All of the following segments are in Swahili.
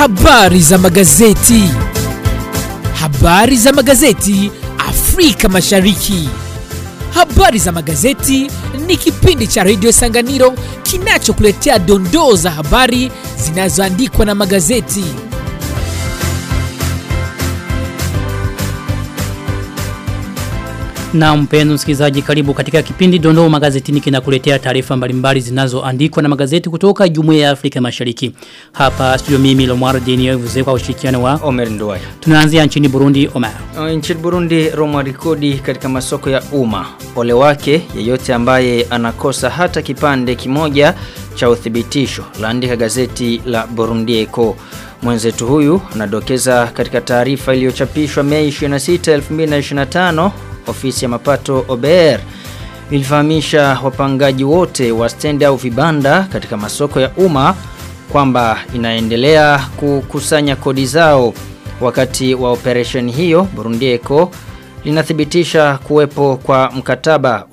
Habari za magazeti. Habari za magazeti Afrika Mashariki. Habari za magazeti ni kipindi cha redio Sanganiro kinachokuletea dondoo za habari zinazoandikwa na magazeti. Na mpenzi msikilizaji karibu katika kipindi dondoo magazetini kinakuletea taarifa mbalimbali zinazoandikwa na magazeti kutoka Jumuiya ya Afrika Mashariki. Hapa studio mimi Lomar Denio vuze kwa ushirikiano wa Omer Nduwai. Tunaanzia nchini Burundi Omar. Uh, Nchini Burundi Roma rekodi katika masoko ya umma. Ole wake yeyote ambaye anakosa hata kipande kimoja cha uthibitisho. Laandika gazeti la Burundi Echo. Mwenzetu huyu anadokeza katika taarifa iliyochapishwa Mei 26, 2025 ofisi ya mapato OBR ilifahamisha wapangaji wote wa stendi au vibanda katika masoko ya umma kwamba inaendelea kukusanya kodi zao wakati wa operation hiyo Burundi Eco linathibitisha kuwepo kwa mkataba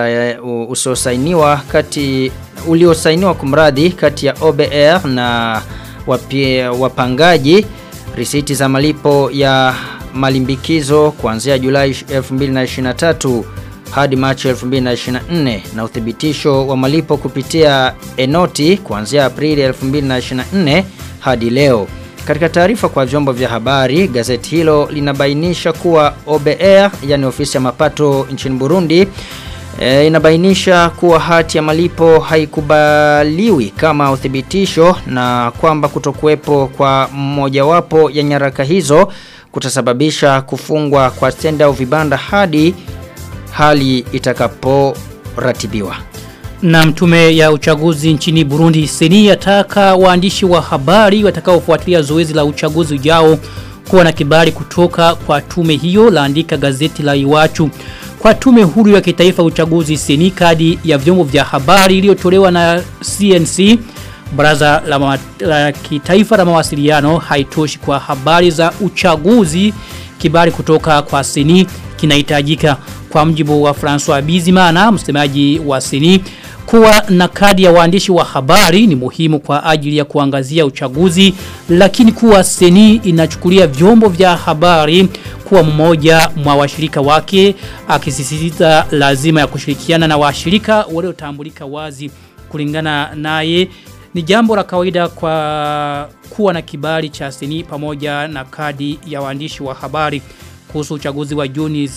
usiosainiwa kati uliosainiwa kumradhi kati ya OBR na wapie, wapangaji risiti za malipo ya malimbikizo kuanzia Julai 2023 hadi Machi 2024 na uthibitisho wa malipo kupitia enoti kuanzia Aprili 2024 hadi leo. Katika taarifa kwa vyombo vya habari, gazeti hilo linabainisha kuwa OBR, yani ofisi ya mapato nchini Burundi, e, inabainisha kuwa hati ya malipo haikubaliwi kama uthibitisho na kwamba kutokuwepo kwa mmojawapo ya nyaraka hizo kutasababisha kufungwa kwa stendi au vibanda hadi hali itakaporatibiwa. Na mtume ya uchaguzi nchini Burundi seni yataka waandishi wa habari watakaofuatilia zoezi la uchaguzi ujao kuwa na kibali kutoka kwa tume hiyo laandika gazeti la Iwachu. Kwa tume huru ya kitaifa uchaguzi seni kadi ya vyombo vya habari iliyotolewa na CNC Baraza la, ma, la kitaifa la mawasiliano haitoshi kwa habari za uchaguzi kibali kutoka kwa seni kinahitajika kwa mjibu wa François Bizimana msemaji wa seni kuwa na kadi ya waandishi wa habari ni muhimu kwa ajili ya kuangazia uchaguzi lakini kuwa seni inachukulia vyombo vya habari kuwa mmoja mwa washirika wake akisisitiza lazima ya kushirikiana na washirika waliotambulika wazi kulingana naye ni jambo la kawaida kwa kuwa na kibali cha seni pamoja na kadi ya waandishi wa habari kuhusu uchaguzi wa Juni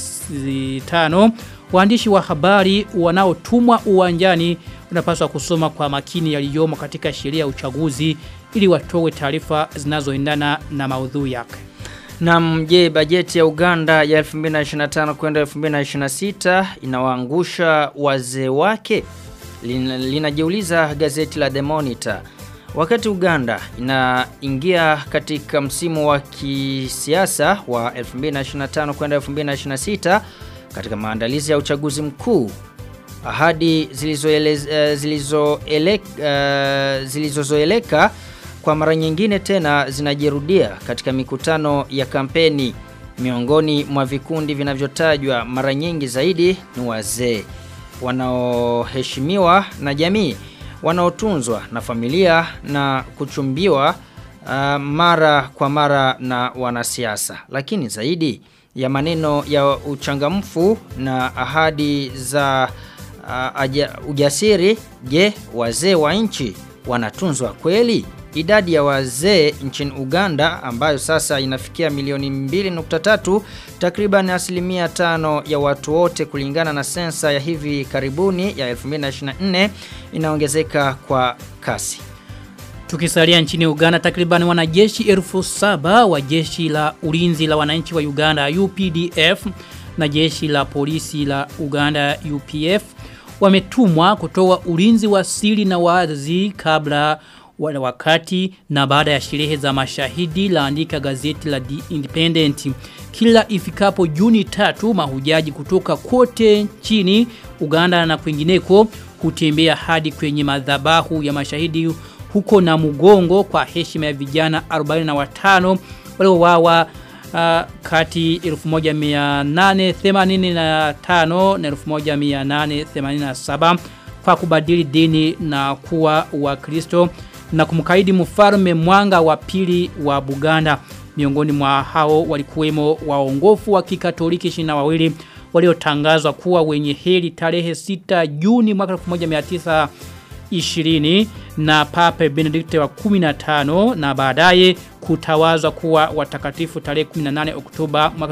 5 waandishi wa habari wanaotumwa uwanjani unapaswa kusoma kwa makini yaliyomo katika sheria ya uchaguzi ili watoe taarifa zinazoendana na maudhui yake. Na mje bajeti ya Uganda ya 2025 kwenda 2026 inawaangusha wazee wake linajiuliza gazeti la The Monitor. Wakati Uganda inaingia katika msimu wa kisiasa wa 2025 kwenda 2026 katika maandalizi ya uchaguzi mkuu ahadi zilizozoeleka zilizo uh, zilizozoeleka kwa mara nyingine tena zinajirudia katika mikutano ya kampeni miongoni mwa vikundi vinavyotajwa mara nyingi zaidi ni wazee wanaoheshimiwa na jamii wanaotunzwa na familia na kuchumbiwa uh, mara kwa mara na wanasiasa lakini zaidi ya maneno ya uchangamfu na ahadi za uh, aja, ujasiri je wazee wa nchi wanatunzwa kweli idadi ya wazee nchini Uganda ambayo sasa inafikia milioni 2.3 takriban asilimia tano ya watu wote kulingana na sensa ya hivi karibuni ya 2024 inaongezeka kwa kasi. Tukisalia nchini Uganda takriban wanajeshi elfu saba wa jeshi la ulinzi la wananchi wa Uganda UPDF na jeshi la polisi la Uganda UPF wametumwa kutoa ulinzi wa siri na wazi kabla wakati na baada ya sherehe za mashahidi laandika gazeti la The Independent. Kila ifikapo Juni tatu mahujaji kutoka kote nchini Uganda na kwingineko hutembea hadi kwenye madhabahu ya mashahidi huko na mugongo kwa heshima ya vijana 45 waliowawa uh, kati 1885 na 1887 kwa kubadili dini na kuwa wakristo na kumkaidi mfalme mwanga wa pili wa Buganda. Miongoni mwa hao walikuwemo waongofu wa kikatoliki 22 waliotangazwa kuwa wenye heri tarehe 6 Juni mwaka 1920 na Papa Benedict wa 15 na baadaye kutawazwa kuwa watakatifu tarehe 18 Oktoba mwaka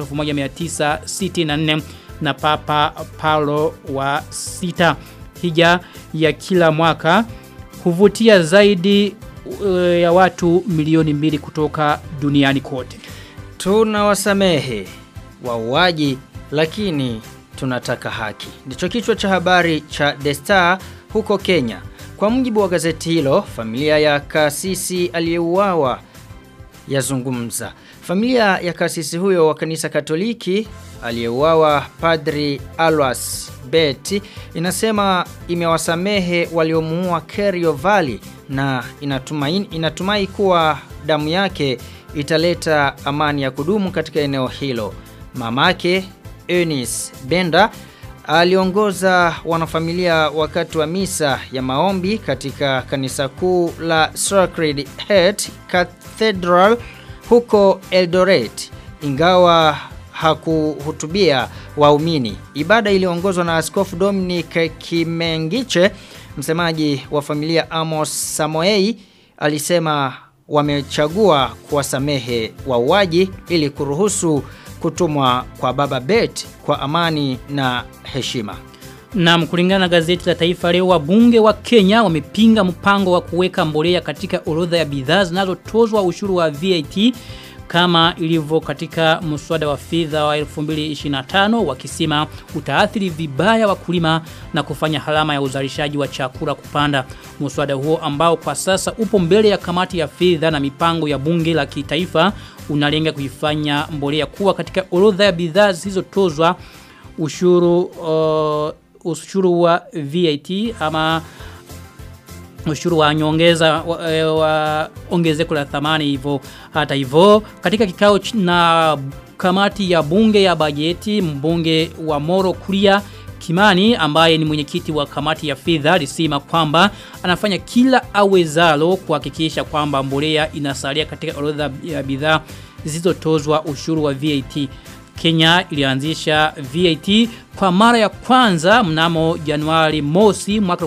1964 na Papa Paulo wa 6. Hija ya kila mwaka huvutia zaidi uh, ya watu milioni mbili kutoka duniani kote. Tunawasamehe wauaji lakini tunataka haki. Ndicho kichwa cha habari cha The Star huko Kenya. Kwa mujibu wa gazeti hilo, familia ya kasisi aliyeuawa yazungumza. Familia ya kasisi huyo wa kanisa Katoliki aliyeuawa Padri Alwas Bet inasema imewasamehe waliomuua Kerio Valley na inatumai, inatumai kuwa damu yake italeta amani ya kudumu katika eneo hilo. Mamake Eunice Benda aliongoza wanafamilia wakati wa misa ya maombi katika kanisa kuu la Sacred Heart Cathedral huko Eldoret ingawa hakuhutubia waumini. Ibada iliongozwa na Askofu Dominic Kimengiche, msemaji wa familia Amos Samoei alisema wamechagua kuwasamehe wauaji ili kuruhusu kutumwa kwa baba Bet kwa amani na heshima. Na kulingana na gazeti la Taifa leo wabunge wa Kenya wamepinga mpango wa kuweka mbolea katika orodha ya bidhaa zinazotozwa ushuru wa VAT kama ilivyo katika mswada wa fedha wa 2025 wakisema utaathiri vibaya wakulima na kufanya halama ya uzalishaji wa chakula kupanda. Mswada huo ambao kwa sasa upo mbele ya kamati ya fedha na mipango ya bunge la kitaifa unalenga kuifanya mbolea kuwa katika orodha ya bidhaa zisizotozwa ushuru uh, ushuru wa VAT ama ushuru wa nyongeza wa, wa ongezeko la thamani hivyo hata hivyo katika kikao na kamati ya bunge ya bajeti mbunge wa Moro Kuria Kimani ambaye ni mwenyekiti wa kamati ya fedha alisema kwamba anafanya kila awezalo kuhakikisha kwamba mbolea inasalia katika orodha ya bidhaa zisizotozwa ushuru wa VAT. Kenya ilianzisha VAT kwa mara ya kwanza mnamo Januari mosi mwaka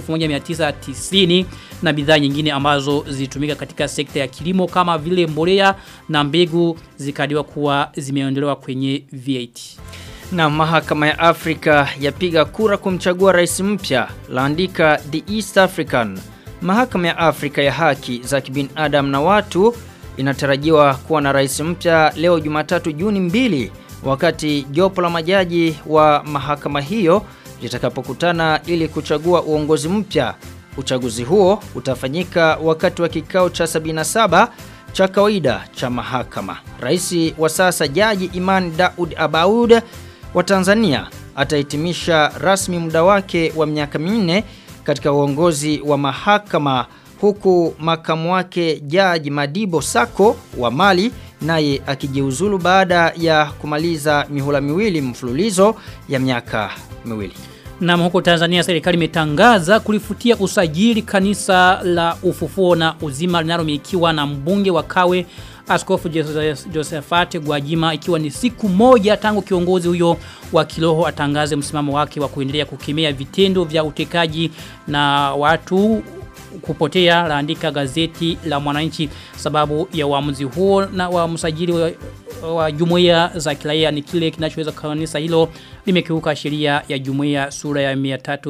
1990 na bidhaa nyingine ambazo zilitumika katika sekta ya kilimo kama vile mbolea na mbegu zikadiwa kuwa zimeondolewa kwenye VAT. Na mahakama ya Afrika yapiga kura kumchagua rais mpya, laandika The East African. Mahakama ya Afrika ya haki za kibinadamu na watu inatarajiwa kuwa na rais mpya leo Jumatatu Juni mbili wakati jopo la majaji wa mahakama hiyo litakapokutana ili kuchagua uongozi mpya. Uchaguzi huo utafanyika wakati wa kikao cha 77 cha kawaida cha mahakama. Rais wa sasa Jaji Iman Daud Abaud wa Tanzania atahitimisha rasmi muda wake wa miaka minne katika uongozi wa mahakama huku makamu wake Jaji Madibo Sako wa Mali naye akijiuzulu baada ya kumaliza mihula miwili mfululizo ya miaka miwili. Na huko Tanzania serikali imetangaza kulifutia usajili kanisa la ufufuo na uzima linalomilikiwa na mbunge wa Kawe Askofu Josephat Gwajima ikiwa ni siku moja tangu kiongozi huyo wa kiroho atangaze msimamo wake wa kuendelea kukemea vitendo vya utekaji na watu kupotea laandika gazeti la mwananchi sababu ya uamuzi huo na wa msajili wa, wa jumuiya za kiraia ni kile kinachoweza kanisa hilo limekiuka sheria ya jumuiya sura ya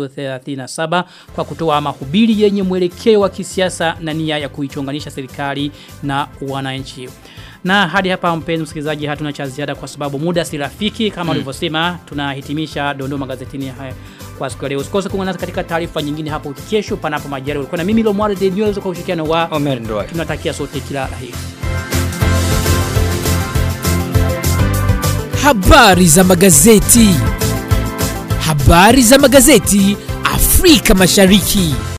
337 kwa kutoa mahubiri yenye mwelekeo wa kisiasa na nia ya kuichonganisha serikali na wananchi. Na hadi hapa mpenzi msikilizaji hatuna cha ziada kwa sababu muda si rafiki kama ulivyosema tunahitimisha dondoo magazetini haya kwa siku ya leo. Usikose kuungana nasi katika taarifa nyingine hapo kesho panapo majaliwa. Ulikuwa na mimi Lomwale The News kwa ushirikiano wa Omer Ndoa. tunatakia sote kila laheri. Habari za magazeti. Habari za magazeti Afrika Mashariki.